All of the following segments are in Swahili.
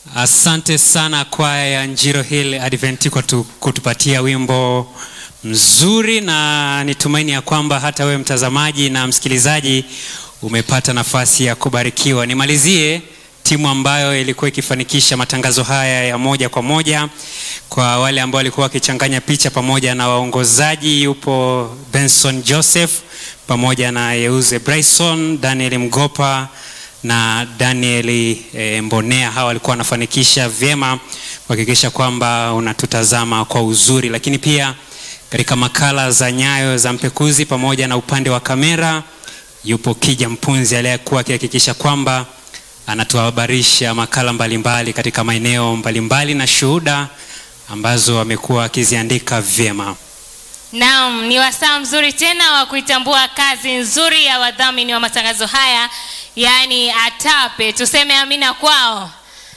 Asante sana kwaya ya Njiro Hill Advent kwa tu, kutupatia wimbo mzuri, na nitumaini ya kwamba hata wewe mtazamaji na msikilizaji umepata nafasi ya kubarikiwa. Nimalizie timu ambayo ilikuwa ikifanikisha matangazo haya ya moja kwa moja. Kwa wale ambao walikuwa wakichanganya picha pamoja na waongozaji, yupo Benson Joseph pamoja na Yeuze Bryson, Daniel Mgopa na Daniel e, Mbonea. Hawa walikuwa wanafanikisha vyema kuhakikisha kwamba unatutazama kwa uzuri, lakini pia katika makala za Nyayo za Mpekuzi pamoja na upande wa kamera yupo Kija Mpunzi aliyekuwa akihakikisha kwamba anatuhabarisha makala mbalimbali mbali katika maeneo mbalimbali na shuhuda ambazo amekuwa akiziandika vyema. Naam, ni wasaa mzuri tena wa kuitambua kazi nzuri ya wadhamini wa matangazo haya, yaani ATAPE. Tuseme amina kwao,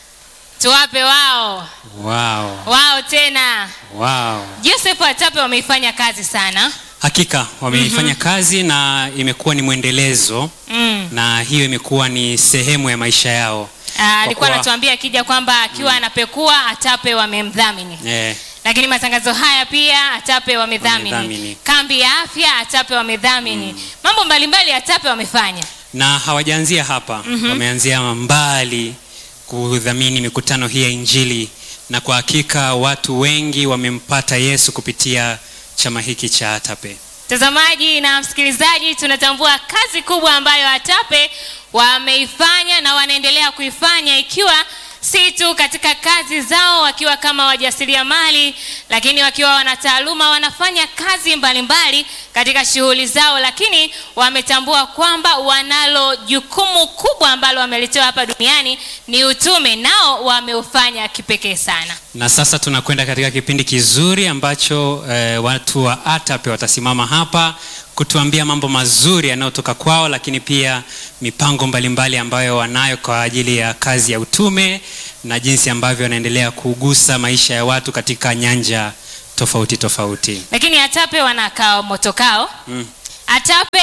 tuwape wao Wow. wao tena. Wow. Joseph ATAPE wameifanya kazi sana Hakika wameifanya kazi na imekuwa ni mwendelezo mm. na hiyo imekuwa ni sehemu ya maisha yao. Ah, alikuwa kuwa- anatuambia akija kwamba akiwa anapekua ATAPE wamemdhamini Eh, lakini matangazo haya pia ATAPE wamedhamini, Wamedhamini. kambi ya afya ATAPE wamedhamini, mambo mbalimbali ATAPE wamefanya. na hawajaanzia hapa wameanzia mbali kudhamini mikutano hii ya Injili, na kwa hakika watu wengi wamempata Yesu kupitia chama hiki cha ATAPE. Mtazamaji na msikilizaji, tunatambua kazi kubwa ambayo ATAPE wameifanya na wanaendelea kuifanya, ikiwa si tu katika kazi zao wakiwa kama wajasiriamali, lakini wakiwa wanataaluma, wanafanya kazi mbalimbali katika shughuli zao, lakini wametambua kwamba wanalo jukumu kubwa ambalo wamelitoa hapa duniani, ni utume, nao wameufanya kipekee sana. Na sasa tunakwenda katika kipindi kizuri ambacho eh, watu wa ATAPE watasimama hapa kutuambia mambo mazuri yanayotoka kwao, lakini pia mipango mbalimbali ambayo wanayo kwa ajili ya kazi ya utume na jinsi ambavyo wanaendelea kugusa maisha ya watu katika nyanja tofauti tofauti. Lakini ATAPE wanakaa motokao Mm. ATAPE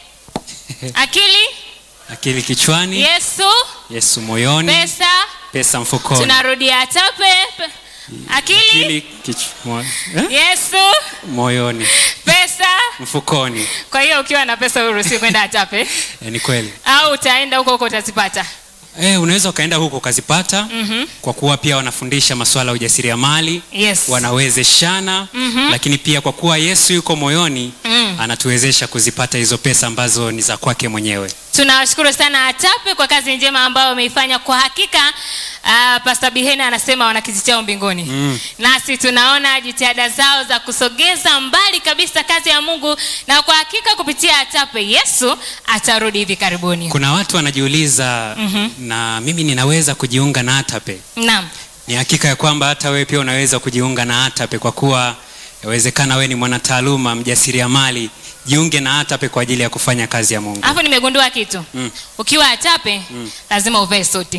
akili Akili kichwani, Yesu Yesu moyoni, pesa pesa mfukoni. tunarudia ATAPE pe- akili Akili kichwa, eh? Yesu moyoni, pesa mfukoni. kwa hiyo ukiwa na pesa uruhusi kwenda ATAPE Eh, ni kweli. au utaenda huko huko utazipata Eh, unaweza ukaenda huko ukazipata Mhm. kwa kuwa pia wanafundisha masuala ya ujasiriamali yes wanawezeshana Mhm. lakini pia kwa kuwa Yesu yuko moyoni Mm. anatuwezesha kuzipata hizo pesa ambazo ni za kwake mwenyewe. tunawashukuru sana ATAPE kwa kazi njema ambayo wameifanya. Kwa hakika uh, Pastor Bihena anasema wana kiti chao mbinguni Mm. nasi tunaona jitihada zao za kusogeza mbali kabisa kazi ya Mungu, na kwa hakika kupitia ATAPE Yesu atarudi hivi karibuni. Kuna watu wanajiuliza na mimi ninaweza kujiunga na ATAPE? Naam, Ni hakika ya kwamba hata wewe pia unaweza kujiunga na ATAPE kwa kuwa yawezekana wewe ni mwanataaluma, mjasiriamali, jiunge na ATAPE kwa ajili ya kufanya kazi ya Mungu. hapo nimegundua kitu Mm. ukiwa ATAPE lazima uvae suti.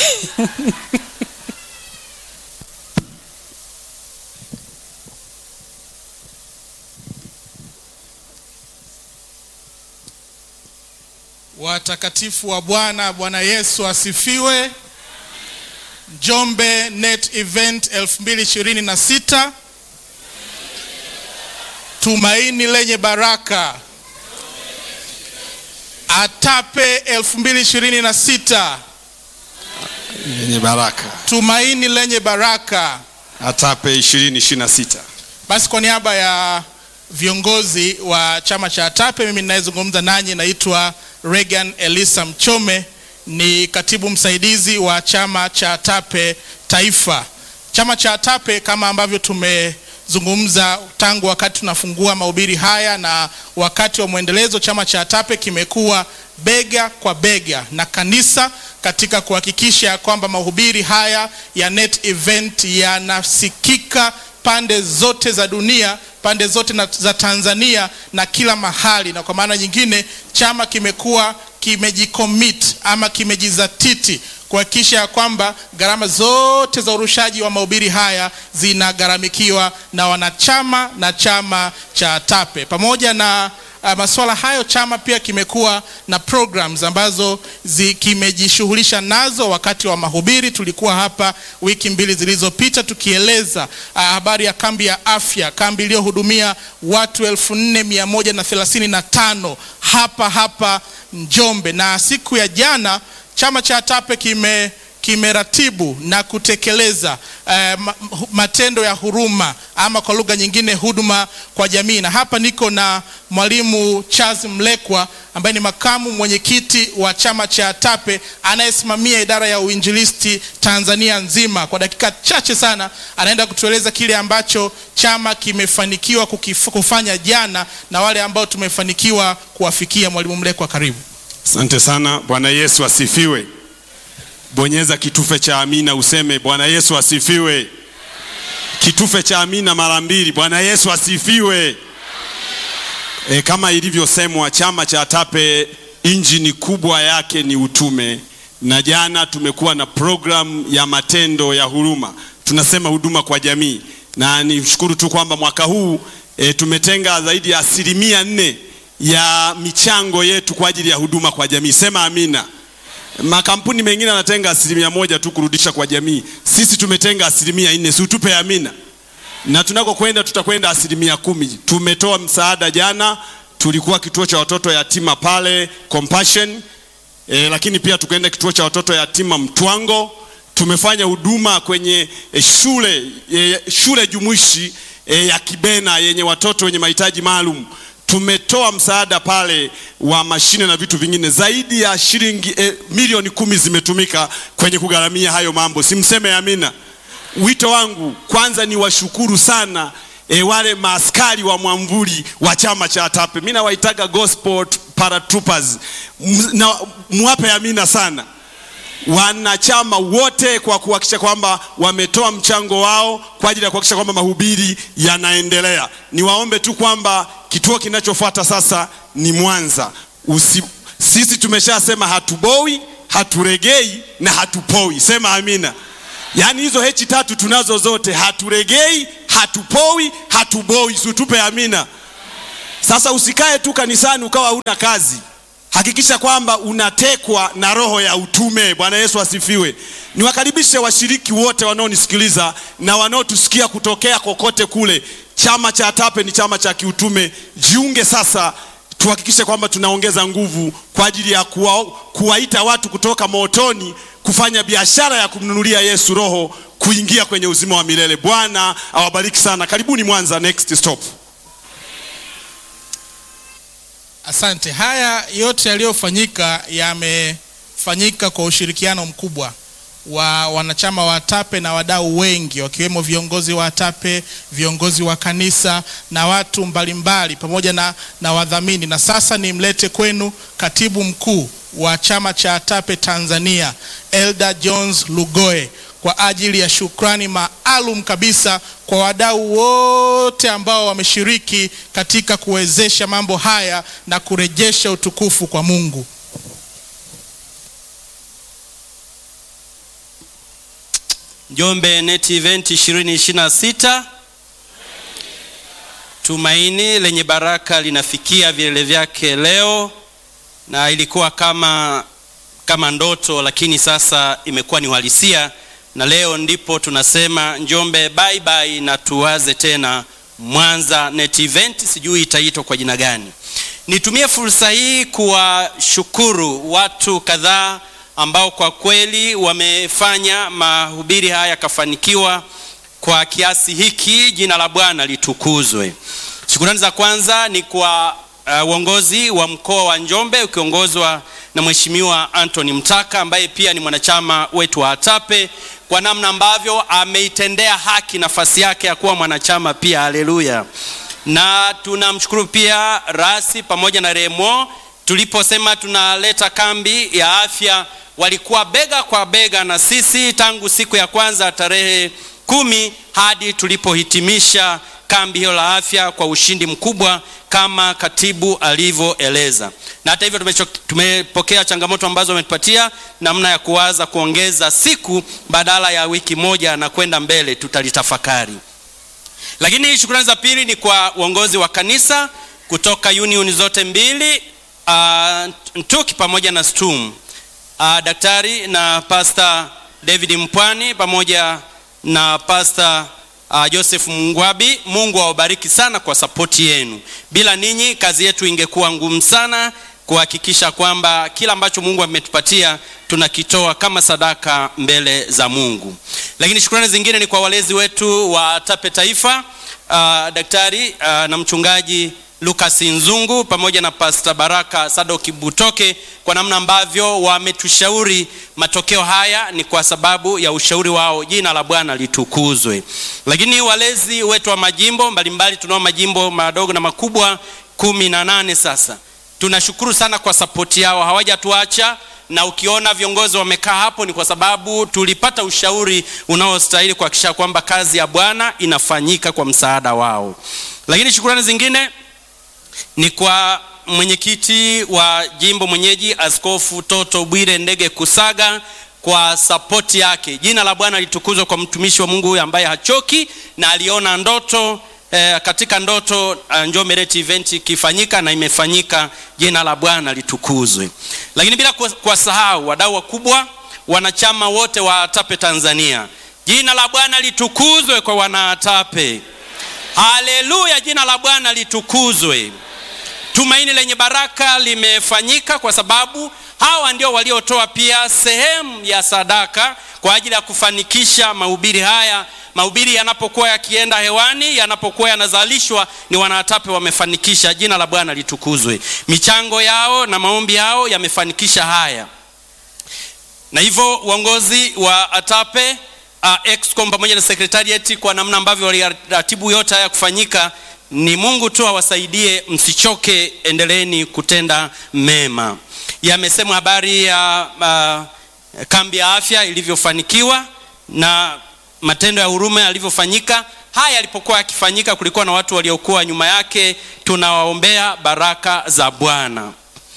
Watakatifu wa Bwana, Bwana Yesu asifiwe. Njombe Net Event 2026 tumaini lenye baraka. ATAPE 2026 yenye baraka tumaini lenye baraka. ATAPE 2026. Basi kwa niaba ya viongozi wa chama cha ATAPE, mimi ninayezungumza nanyi naitwa Regan Elisa Mchome, ni katibu msaidizi wa chama cha ATAPE Taifa. Chama cha ATAPE kama ambavyo tumezungumza tangu wakati tunafungua mahubiri haya na wakati wa mwendelezo, chama cha ATAPE kimekuwa bega kwa bega na kanisa katika kuhakikisha kwamba mahubiri haya ya net event yanasikika pande zote za dunia, pande zote na, za Tanzania na kila mahali. Na kwa maana nyingine, chama kimekuwa kimejicommit ama kimejizatiti kuhakikisha ya kwamba gharama zote za urushaji wa mahubiri haya zinagharamikiwa na wanachama na chama cha ATAPE pamoja na uh, masuala hayo chama pia kimekuwa na programs ambazo zi, kimejishughulisha nazo wakati wa mahubiri. Tulikuwa hapa wiki mbili zilizopita tukieleza uh, habari ya kambi ya afya, kambi iliyohudumia watu elfu nne mia moja na thelathini na tano hapa hapa Njombe, na siku ya jana chama cha ATAPE kime kimeratibu na kutekeleza eh, ma- matendo ya huruma ama kwa lugha nyingine huduma kwa jamii. Na hapa niko na mwalimu Charles Mlekwa ambaye ni makamu mwenyekiti wa chama cha ATAPE anayesimamia idara ya uinjilisti Tanzania nzima. Kwa dakika chache sana anaenda kutueleza kile ambacho chama kimefanikiwa kukif- kufanya jana na wale ambao tumefanikiwa kuwafikia. Mwalimu Mlekwa, karibu. Asante sana. Bwana Yesu asifiwe. Bonyeza kitufe cha amina useme Bwana Yesu asifiwe. Kitufe cha amina mara mbili. Bwana Yesu asifiwe. E, kama ilivyosemwa chama cha ATAPE injini kubwa yake ni utume, na jana tumekuwa na program ya matendo ya huruma, tunasema huduma kwa jamii, na nishukuru tu kwamba mwaka huu e, tumetenga zaidi ya asilimia nne ya michango yetu kwa ajili ya huduma kwa jamii. Sema amina. Makampuni mengine yanatenga asilimia moja tu kurudisha kwa jamii, sisi tumetenga asilimia nne. Si utupe amina na tunakokwenda tutakwenda asilimia kumi. Tumetoa msaada jana, tulikuwa kituo cha watoto yatima pale Compassion e, lakini pia tukaenda kituo cha watoto yatima Mtwango. Tumefanya huduma kwenye e, shule e, shule jumuishi e, ya Kibena yenye watoto wenye mahitaji maalum. Tumetoa msaada pale wa mashine na vitu vingine, zaidi ya shilingi e, milioni kumi zimetumika kwenye kugharamia hayo mambo. Simseme amina. Wito wangu kwanza ni washukuru sana e, wale maaskari wa mwamvuli wa chama cha ATAPE. Mimi nawaitaga gospel paratroopers, M- na muwape amina sana wanachama wote kwa kuhakikisha kwamba wametoa mchango wao kwa ajili ya kuhakikisha kwamba mahubiri yanaendelea. Niwaombe tu kwamba kituo kinachofuata sasa ni Mwanza. Usi, sisi tumeshasema hatuboi, haturegei na hatupoi. Sema amina. Yaani hizo hechi tatu tunazo zote, haturegei, hatupoi, hatuboi. Situpe amina. Sasa usikae tu kanisani ukawa huna kazi. Hakikisha kwamba unatekwa na roho ya utume. Bwana Yesu asifiwe. Niwakaribishe washiriki wote wanaonisikiliza na wanaotusikia kutokea kokote kule. Chama cha ATAPE ni chama cha kiutume. Jiunge sasa, tuhakikishe kwamba tunaongeza nguvu kwa ajili ya kuwa, kuwaita watu kutoka motoni kufanya biashara ya kumnunulia Yesu roho kuingia kwenye uzima wa milele. Bwana awabariki sana. Karibuni Mwanza, next stop. Asante. Haya yote yaliyofanyika yamefanyika kwa ushirikiano mkubwa wa wanachama wa ATAPE na wadau wengi wakiwemo viongozi wa ATAPE, viongozi wa kanisa na watu mbalimbali pamoja na, na wadhamini. Na sasa nimlete kwenu katibu mkuu wa chama cha ATAPE Tanzania, Elder Jones Lugoe kwa ajili ya shukrani maalum kabisa kwa wadau wote ambao wameshiriki katika kuwezesha mambo haya na kurejesha utukufu kwa Mungu. Njombe Net Event 2026 tumaini lenye baraka linafikia vilele vyake leo, na ilikuwa kama kama ndoto, lakini sasa imekuwa ni uhalisia, na leo ndipo tunasema Njombe bye bye, na tuwaze tena Mwanza Net Event, sijui itaitwa kwa jina gani. Nitumie fursa hii kuwashukuru watu kadhaa ambao kwa kweli wamefanya mahubiri haya yakafanikiwa kwa kiasi hiki. Jina la Bwana litukuzwe. Shukrani za kwanza ni kwa uh, uongozi wa mkoa wa Njombe ukiongozwa na Mheshimiwa Anthony Mtaka ambaye pia ni mwanachama wetu wa ATAPE kwa namna ambavyo ameitendea haki nafasi yake ya kuwa mwanachama pia. Haleluya! Na tunamshukuru pia Rasi pamoja na Remo tuliposema tunaleta kambi ya afya walikuwa bega kwa bega na sisi tangu siku ya kwanza tarehe kumi hadi tulipohitimisha kambi hiyo la afya kwa ushindi mkubwa kama katibu alivyoeleza. Na hata hivyo tumecho- tumepokea changamoto ambazo wametupatia namna ya kuwaza kuongeza siku badala ya wiki moja na kwenda mbele, tutalitafakari. Lakini shukrani za pili ni kwa uongozi wa kanisa kutoka union zote mbili uh, Ntuki pamoja na Stum uh, daktari na Pastor David Mpwani pamoja na Pastor uh, Joseph Mungwabi. Mungu awabariki sana kwa sapoti yenu. Bila ninyi kazi yetu ingekuwa ngumu sana kuhakikisha kwamba kila ambacho Mungu ametupatia tunakitoa kama sadaka mbele za Mungu. Lakini shukrani zingine ni kwa walezi wetu wa Tape Taifa, uh, daktari uh, na mchungaji Lucas Nzungu pamoja na Pastor Baraka Sadoki Butoke kwa namna ambavyo wametushauri. Matokeo haya ni kwa sababu ya ushauri wao. Jina la Bwana litukuzwe. Lakini walezi wetu wa majimbo mbalimbali, tunao majimbo madogo na makubwa kumi na nane sasa tunashukuru sana kwa sapoti yao, hawajatuacha na ukiona viongozi wamekaa hapo ni kwa sababu tulipata ushauri unaostahili kuhakikisha kwamba kazi ya Bwana inafanyika kwa msaada wao. Lakini shukrani zingine ni kwa mwenyekiti wa jimbo mwenyeji Askofu Toto Bwire Ndege Kusaga kwa sapoti yake. Jina la Bwana litukuzwe kwa mtumishi wa Mungu huyu ambaye hachoki na aliona ndoto eh, katika ndoto uh, Njombe Net event ikifanyika na imefanyika. Jina la Bwana litukuzwe. Lakini bila kuwasahau wadau wakubwa, wanachama wote wa ATAPE Tanzania, jina la Bwana litukuzwe kwa wanaatape. Haleluya, jina la Bwana litukuzwe. Tumaini lenye baraka limefanyika kwa sababu hawa ndio waliotoa pia sehemu ya sadaka kwa ajili ya kufanikisha mahubiri haya. Mahubiri yanapokuwa yakienda hewani, yanapokuwa yanazalishwa, ni wanaatape wamefanikisha. Jina la Bwana litukuzwe. Michango yao na maombi yao yamefanikisha haya, na hivyo uongozi wa ATAPE uh, excom pamoja na secretariat kwa namna ambavyo waliratibu yote haya kufanyika ni Mungu tu awasaidie, msichoke, endeleeni kutenda mema. Yamesemwa habari ya uh, kambi ya afya ilivyofanikiwa na matendo ya huruma yalivyofanyika. Haya yalipokuwa yakifanyika, kulikuwa na watu waliokuwa nyuma yake. Tunawaombea baraka za Bwana,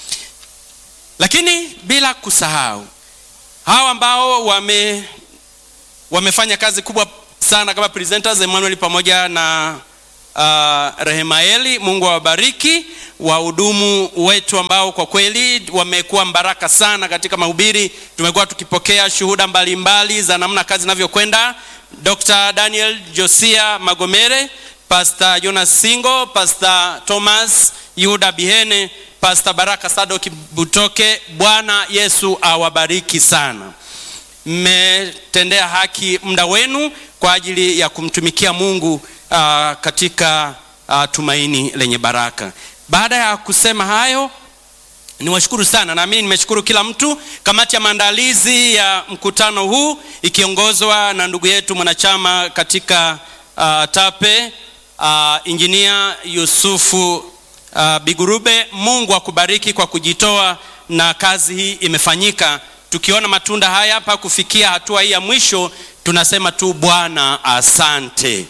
lakini bila kusahau hawa ambao wame wamefanya kazi kubwa sana kama presenters Emmanuel pamoja na uh, Rehemaeli. Mungu awabariki wahudumu wetu ambao kwa kweli wamekuwa mbaraka sana katika mahubiri. Tumekuwa tukipokea shuhuda mbalimbali mbali za namna kazi inavyokwenda. Dr. Daniel Josia Magomere, Pastor Jonas Singo, Pastor Thomas Yuda Bihene, Pastor Baraka Sadoki Butoke. Bwana Yesu awabariki sana. Mmetendea haki muda wenu kwa ajili ya kumtumikia Mungu uh, katika uh, tumaini lenye baraka. Baada ya kusema hayo, niwashukuru sana. Naamini nimeshukuru kila mtu. Kamati ya maandalizi ya mkutano huu ikiongozwa na ndugu yetu mwanachama katika uh, TAPE uh, injinia Yusufu uh, Bigurube. Mungu akubariki kwa kujitoa na kazi hii imefanyika. Tukiona matunda haya hapa kufikia hatua hii ya mwisho, tunasema tu Bwana asante.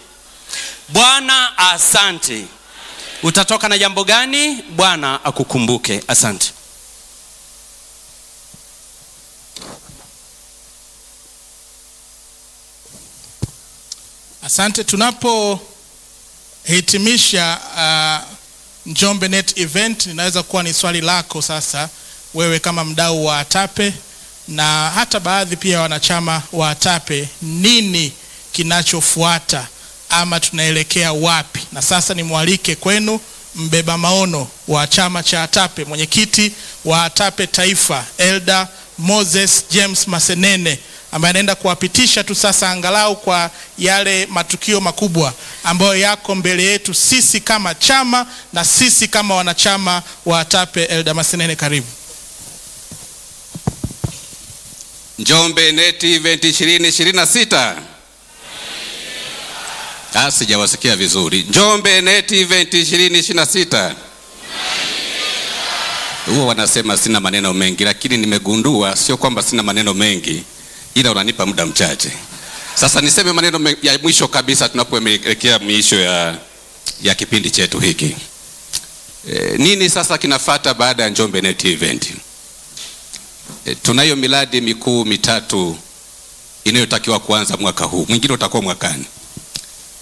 Bwana asante. Utatoka na jambo gani? Bwana akukumbuke. Asante. Asante. Tunapohitimisha uh, Njombe Net event, inaweza kuwa ni swali lako sasa, wewe kama mdau wa ATAPE na hata baadhi pia wanachama wa ATAPE, nini kinachofuata ama tunaelekea wapi? Na sasa nimwalike kwenu mbeba maono wa chama cha ATAPE, mwenyekiti wa ATAPE Taifa, Elder Moses James Masenene ambaye anaenda kuwapitisha tu sasa angalau kwa yale matukio makubwa ambayo yako mbele yetu sisi kama chama na sisi kama wanachama wa ATAPE. Elder Masenene, karibu. Njombe Net Event 2026. Ah, sijawasikia vizuri. Njombe Net Event 2026. Huwa wanasema sina maneno mengi, lakini nimegundua sio kwamba sina maneno mengi, ila unanipa muda mchache. Sasa niseme maneno ya mwisho kabisa tunapoelekea mwisho ya, ya kipindi chetu hiki. E, nini sasa kinafata baada ya Njombe Net Event? E, tunayo miradi mikuu mitatu inayotakiwa kuanza mwaka huu, mwingine utakuwa mwakani.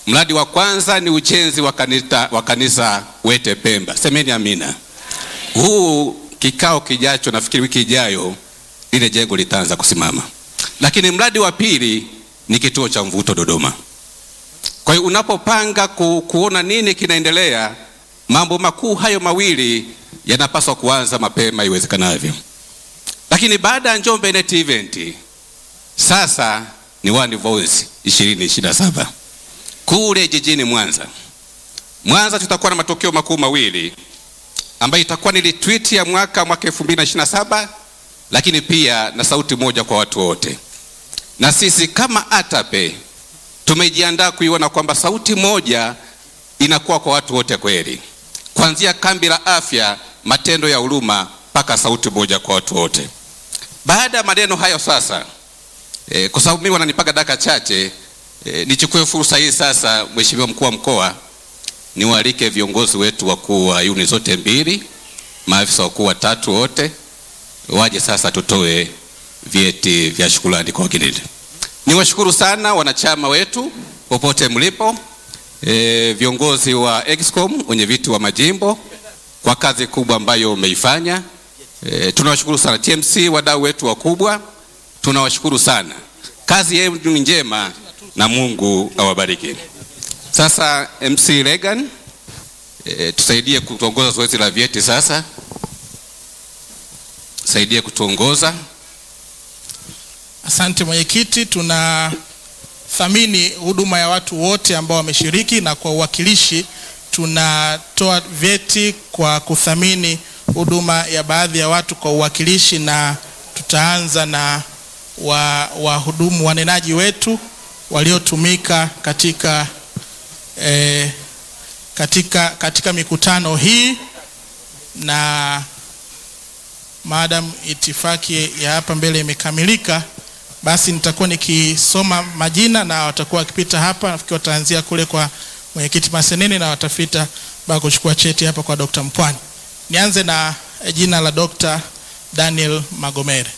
Mradi wa kwanza ni ujenzi wa kanisa, wa kanisa Wete Pemba. Semeni amina. Huu kikao kijacho, nafikiri wiki ijayo, ile jengo litaanza kusimama. Lakini mradi wa pili ni kituo cha mvuto Dodoma. Kwa hiyo unapopanga ku, kuona nini kinaendelea, mambo makuu hayo mawili yanapaswa kuanza mapema iwezekanavyo. Lakini baada ya Njombe Net Event, sasa ni One Voice 2027 kule jijini Mwanza. Mwanza tutakuwa na matokeo makuu mawili ambayo itakuwa ni retreat ya mwaka mwaka 2027 lakini pia na sauti moja kwa watu wote. Na sisi kama ATAPE tumejiandaa kuiona kwamba sauti moja inakuwa kwa watu wote kweli, kuanzia kambi la afya, matendo ya huruma mpaka sauti moja kwa watu wote. Baada ya maneno hayo sasa, e, kwa sababu mimi wananipaga dakika chache e, nichukue fursa hii sasa, Mheshimiwa mkuu wa mkoa, niwaalike viongozi wetu wakuu wa unit zote mbili, maafisa wakuu watatu wote waje sasa tutoe vyeti vya shukrani kwa wageni. Niwashukuru sana wanachama wetu popote mlipo, e, viongozi wa Excom, wenye viti wa majimbo kwa kazi kubwa ambayo umeifanya. E, tunawashukuru sana TMC, wadau wetu wakubwa, tunawashukuru sana. Kazi yenu ni njema na Mungu awabariki. Sasa MC Regan, e, tusaidie kutuongoza zoezi la vyeti sasa, saidie kutuongoza. Asante mwenyekiti, tunathamini huduma ya watu wote ambao wameshiriki, na kwa uwakilishi tunatoa vyeti kwa kuthamini huduma ya baadhi ya watu kwa uwakilishi, na tutaanza na wahudumu wa wanenaji wetu waliotumika katika, eh, katika, katika mikutano hii na maadamu itifaki ya hapa mbele imekamilika, basi nitakuwa nikisoma majina na watakuwa wakipita hapa. Nafikiri wataanzia kule kwa mwenyekiti Masenene na watafita mpaka kuchukua cheti hapa kwa Dr. Mpwani. Nianze na jina la Dr. Daniel Magomere.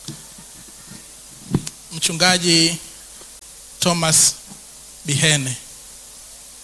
Mchungaji Thomas Bihene.